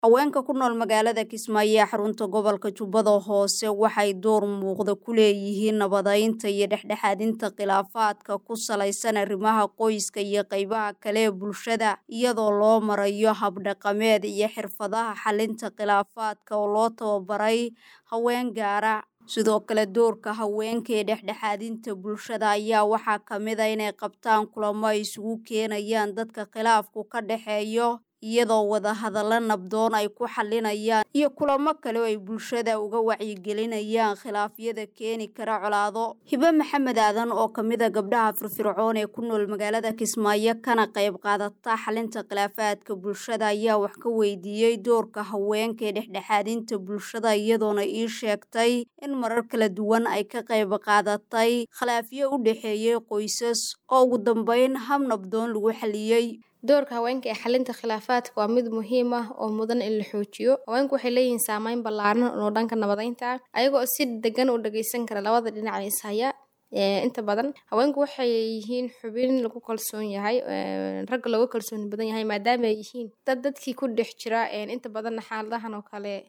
haweenka ku nool magaalada kismaayo ee xarunta gobolka jubbada hoose waxay door muuqda ku leeyihiin nabadaynta iyo dhexdhexaadinta khilaafaadka ku salaysan arrimaha qoyska iyo qaybaha kale ee bulshada iyadoo loo marayo habdhaqameed iyo xirfadaha xalinta khilaafaadka oo loo tababaray haween gaara sidoo kale doorka haweenka ee dhexdhexaadinta bulshada ayaa waxaa ka mid a inay qabtaan kulamo ay isugu keenayaan dadka khilaafku ka dhexeeyo iyadoo wadahadallo nabdoon ay ku xalinayaan iyo kulamo kale oo ay bulshada uga wacyigelinayaan khilaafyada keeni kara colaado hibe maxamed aadan oo ka mid a gabdhaha firfircoon ee ku nool magaalada kismaayo kana qayb qaadata xalinta khilaafaadka bulshada ayaa wax ka weydiiyey doorka haweenka ee dhexdhexaadinta bulshada iyadoona ii sheegtay in marar kala duwan ay ka qayb qaadatay khilaafyo u dhexeeyey qoysas oo ugu dambeyn hab nabdoon lagu xaliyey doorka haweenka ee xalinta khilaafaadka waa mid muhiim ah oo mudan in la xoojiyo haweenku waxay leeyihiin saameyn ballaaran oo dhanka nabadaynta ah ayagoo si degan u dhageysan kara labada dhinac ishaya inta badan haweenku waxay yihiin xubin lagu kalsoon yahay ragga looga kalsooni badan yahay maadaama ay yihiin dad dadkii ku dhex jira inta badanna xaaladahan oo kale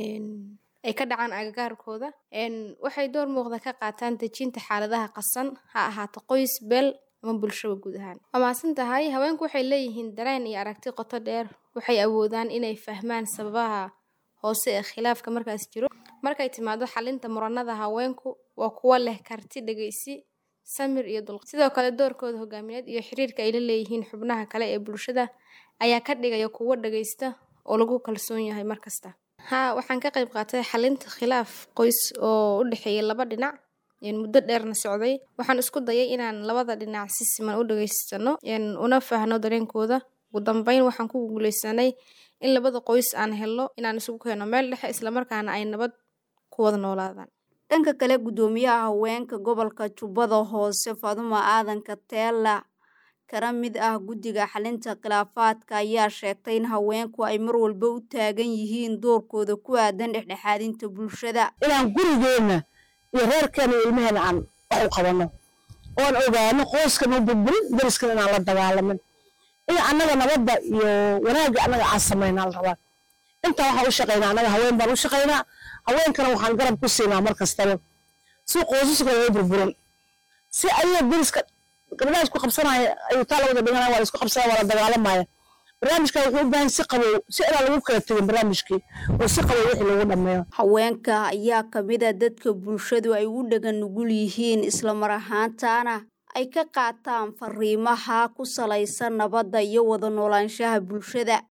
ay ka dhacaan agagaarkooda waxay door muuqda ka qaataan dejinta xaaladaha qasan ha ahaato qoys beel bulshada guud ahaan waa mahadsan tahay haweenku waxay leeyihiin dareen iyo aragti qoto dheer waxay awoodaan inay fahmaan sababaha hoose ee khilaafka markaas jiro markay timaado xalinta muranada haweenku waa kuwo leh karti dhegeysi samir iyo dulqa sidoo kale doorkooda hogaamineed iyo xiriirka ay la leeyihiin xubnaha kale ee bulshada ayaa ka dhigaya kuwo dhageysta oo lagu kalsoon yahay markasta haa waxaan ka qayb qaatay xalinta khilaaf qoys oo u dhexeeya laba dhinac muddo dheerna socday waxaan isku dayay inaan labada dhinac si siman u dhageysano una fahno dareenkooda ugu dambeyn waxaan ku guuleysanay in labada qoys aan helno inaan isugu keeno meel dhexe islamarkaana ay nabad ku wada noolaadaan dhanka kale guddoomiyaha haweenka gobolka jubbada hoose faduma aadanka teela kana mid ah guddiga xalinta khilaafaadka ayaa sheegtay in haweenku ay mar walba u taagan yihiin doorkooda ku aadan dhexdhexaadinta bulshada inaan gurigeena iyo reerkeena iyo ilmaheena aan wax u qabanno oon ogaano qoyskana burburin dariskana inaan la dagaalamin in annaga nabadda iyo wanaagga annaga aan samaynaa la rabaa intaa waxaan u shaqaynaa annaga haween baan u shaqaynaa haweenkana waxaan garab ku siinaa mar kastaba si qoysaska loo burburin si ayaga dariska gabdhaha isku qabsanaya ayuu taa lawada dhiganaya waa la isku qabsanaya waa la dagaalamaya barnaamijkan wuxuu u baahan si qabow si inaan lagu kala tegin barnaamijkii oo si qabow wixii lagu dhammeeyo haweenka ayaa ka mid a dadka bulshadu ay u dhagan nugul yihiin islamar ahaantaana ay ka qaataan fariimaha ku salaysan nabadda iyo wada noolaanshaha bulshada